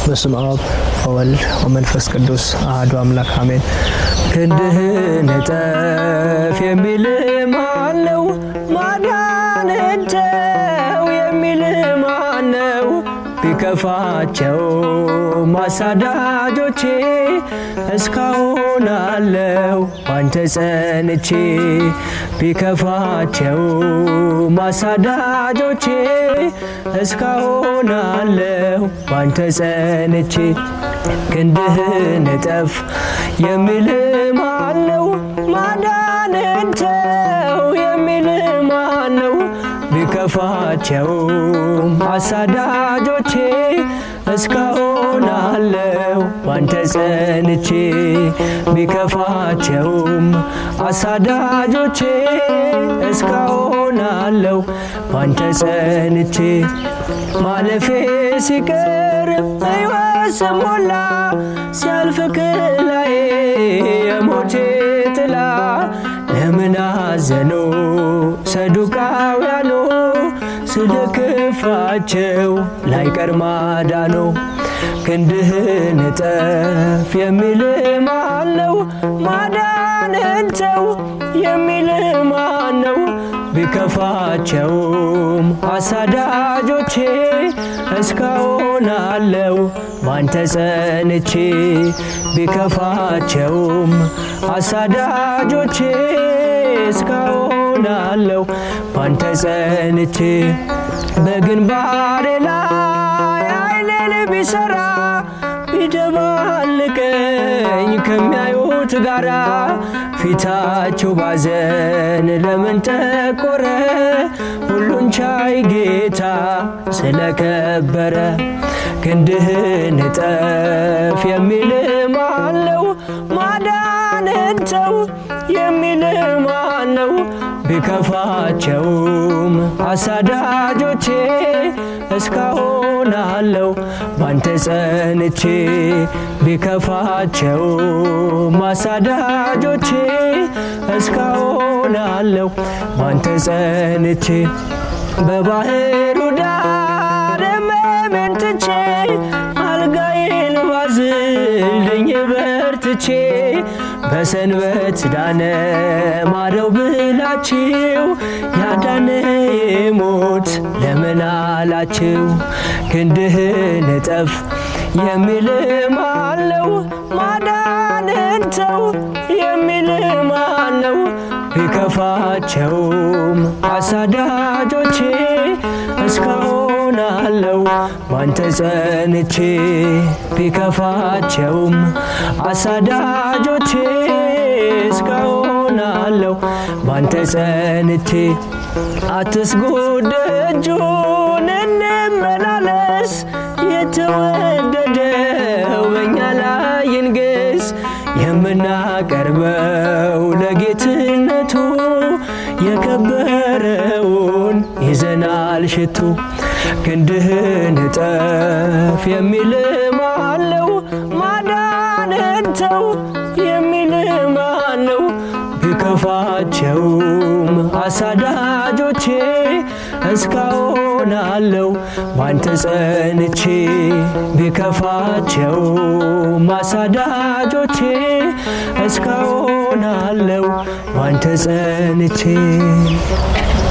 በስመ አብ ወወልድ ወመንፈስ ቅዱስ አሐዱ አምላክ አሜን። ክንድህን እጠፍ የሚል ማን ነው? ማዳንህን ተው የሚል ማን ነው? ቢከፋቸው ማሳዳጆቼ እስካሁን አለው ባንተ ጸንቼ ቢከፋቸው ማሳዳጆቼ እስካሁን አለው ባንተ ጸንቼ ክንድህን እጠፍ የሚል ማን ነው? ማዳንህን ተው የሚል ማን ነው? ቢከፋቸውም አሳዳጆቼ እስካሁን አለው ባንተ ጸንቼ ቢከፋቸውም አሳዳጆቼ እስካሁን አለው ባንተ ጸንቼ ማለፌ ሲቀር ሕይወት ስሞላ ሲያልፍ ከላዬ የሞቴ ጥላ ለምን አዘኑ ሰዱቃውያኑ ስለ ክፋቸው ላይቀር ማዳኑ ክንድህን እጠፍ የሚል ማን ነው? ማዳንህን ተው የሚል ማን ነው? ቢከፋቸውም አሳዳጆቼ እስካሁን አለው ባንተ ጸንቼ ቢከፋቸውም አሳዳጆቼ እስካሁን አለው ባንተ ጸንቼ በግንባሬ ላይ አይኔን ቢሰራ ቢደባልቀኝ ከሚያዩት ጋራ ፊታቸው ባዘን ለምን ጠቆረ? ሁሉን ቻይ ጌታ ስለከበረ ክንድህን እጠፍ የሚል ማን ነው? ማዳንህን ተው የሚል ማን ነው? ቢከፋቸውም አሳዳጆቼ እስካሁን አለው ባንተ ጸንቼ ቢከፋቸውም አሳዳጆቼ እስካሁን አለው ባንተ ጸንቼ በባህሩ ዳር ሕመሜን ትቼ አልጋዬን ባዝልኝ በርትቼ በሰንበት ዳነ ማረው ብላችሁ ያዳነ ሞት ለምን አላችሁ? ክንድህን እጠፍ የሚል ማን ነው? ማዳንህን ተው የሚል ማን ነው? ቢከፋቸውም አሳዳጆቼ እስካሁን አለው ባንተ ጸንቼ ቢከፋቸውም አሳዳጆቼ እስካሁን አለው ባንተ ጸንቼ አትስጉ ደጁን እንመላለስ የተወደደው በእኛ ላይ ይንገስ የምናቀርበው ለጌትነቱ የከበረውን ይዘናል ሽቱ ክንድህን እጠፍ የሚል ማን ነው? ማዳንህን ተው የሚል ማን ነው? ቢከፋቸውም አሳዳጆቼ እስካሁን አለው ባንተ ጸንቼ ቢከፋቸውም አሳዳጆቼ እስካሁን አለው ባንተ ጸንቼ